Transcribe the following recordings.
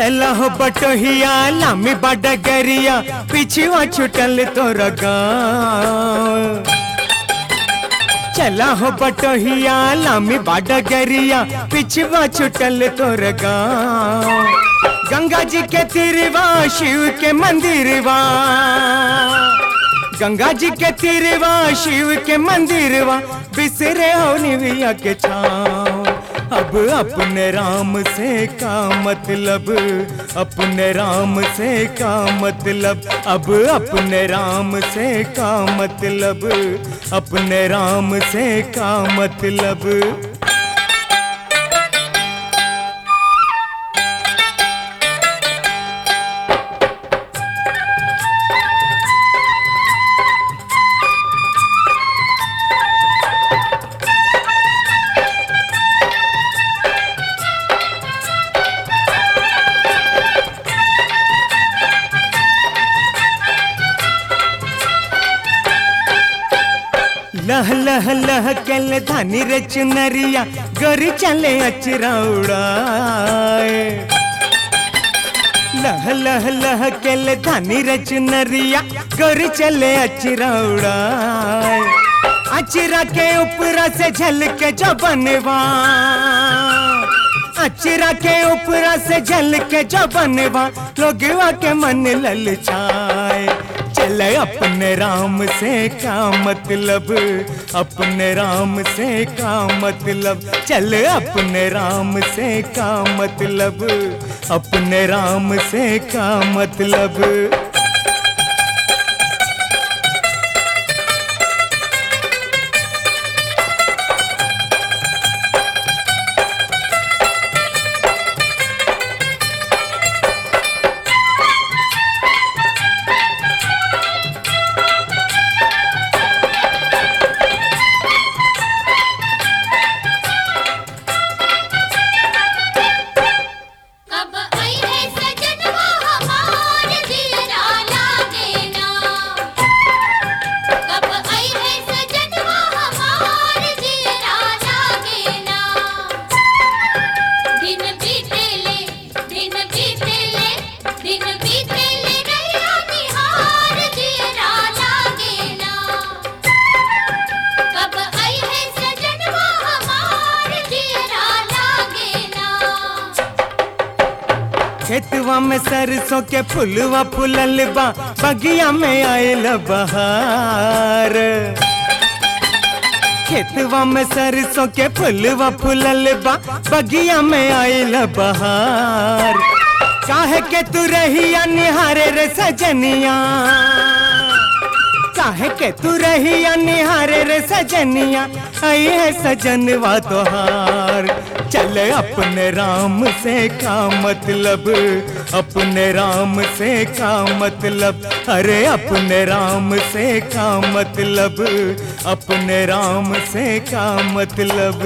चला हो बटोहिया लामी बड़ा गरिया पिछुआ छुटल तोर गाँव चला हो बटोहिया लामी बड़ा गरिया पिछुआ छुटल तोर गाँव गंगा जी के तीरवा शिव के मंदिरवा गंगा जी के तीरवा शिव के मंदिरवा बिसरे हो निविया के छाँव अब अपने राम से का मतलब अपने राम से का मतलब अब अपने राम से का मतलब अपने राम से का मतलब लह लह लह कल धानी रे चुनरिया गोरी चले अचरा उड़ाए लह लह लह कल धानी रे चुनरिया गोरी चले अचरा उड़ाए अचरा के ऊपरा से झलके जो बनवा अचरा के ऊपरा से झलके जो बनवा लोगवा के मन ललचाए चले अपने राम से का मतलब अपने राम से का मतलब चले अपने राम से का मतलब अपने राम से का मतलब कब आई है सजनवा हमार दिलरा लागे ना कब आई है सजनवा हमार दिलरा लागे ना दिन बीतेले दिन बीतेले दिन बीतेले रहिया निहार दिलरा लागे ना कब आई है सजनवा हमार दिलरा लागे ना खेतवा में सरसों के फुलवा फुलल बा बगिया में आयल बहार खेतवा में सरसों के फुलवा फुलल बा बगिया में आयल बहार काहे के तू रहिया निहारे रे सजनिया काहे के तू रहिया निहारे रे सजनिया आई है सजनवा तोहार चल अपने राम से का मतलब अपने राम से का मतलब अरे अपने राम से का मतलब अपने राम से का मतलब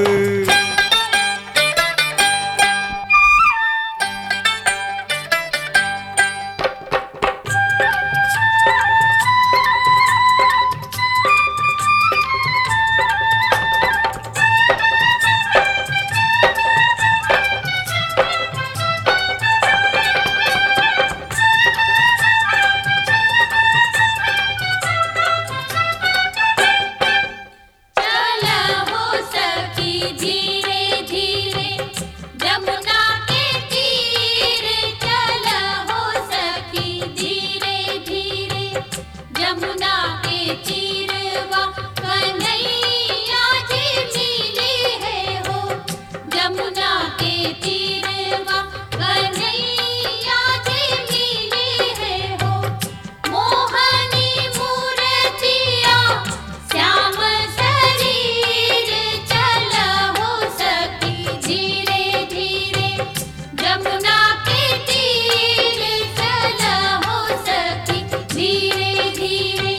चल हो सखी धीरे धीरे जमुना के तीर चल हो सखी धीरे धीरे जमुना के तीरवा कन्हैया जी मिली है हो जमुना के तीरवा कन्हैया जी मिली है हो मोहनी मूर्तिया श्याम शरीर चल हो सखी धीरे धीरे जमुना के तीर चल हो सखी धीरे धीरे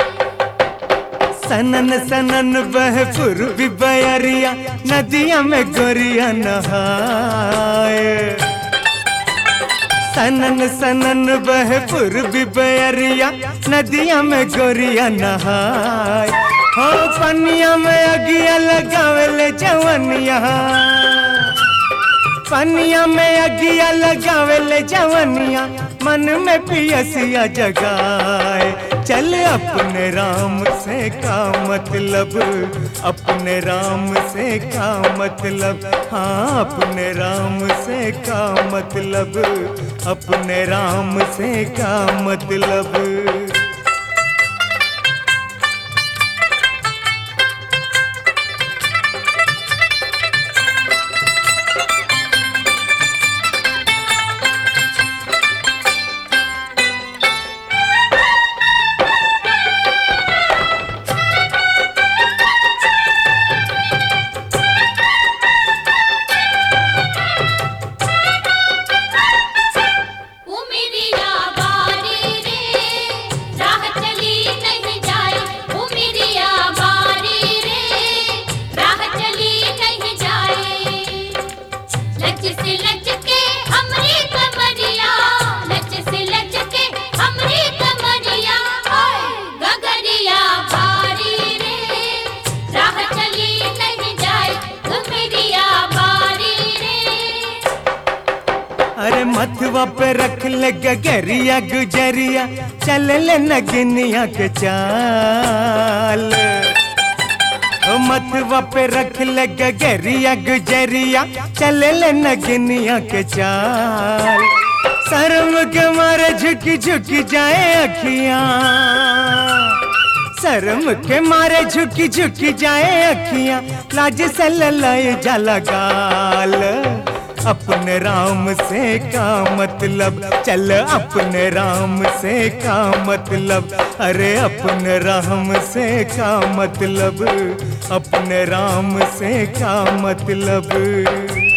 सनन सनन बह पूर्वी बयरिया नदिया में गोरिया नहाए सनन सनन बह पूर्वी बयरिया नदिया में गोरिया नहाए हो पनिया में अगिया लगावेले जवनिया पनिया में अगिया लगावे ले जवनिया मन में पियसिया जगाए चल अपने राम से का मतलब अपने राम से का मतलब हाँ अपने राम से का मतलब अपने राम से का मतलब उमिरिया बारी रे राह चली नहीं जाए उमिरिया बारी रे राह चली नहीं जाए लच से लच के हमरी कमरिया लच से लच के हमरी कमरिया ओए गगरिया बारी रे राह चली नहीं जाए उमिरिया बारी रे अरे मथवा पे रख ले गगरिया गुजरिया चल ले नगनिया के चाल ओ मथवा पे रख ले गगरिया गुजरिया चल ले नगनिया के चाल शर्म के मारे झुक झुक जाए अखियां शर्म के मारे झुकी झुकी जाए अखियां लाज से ललाए जाला गाल अपने राम से का मतलब चल अपने राम से का मतलब अरे अपने राम से का मतलब अपने राम से का मतलब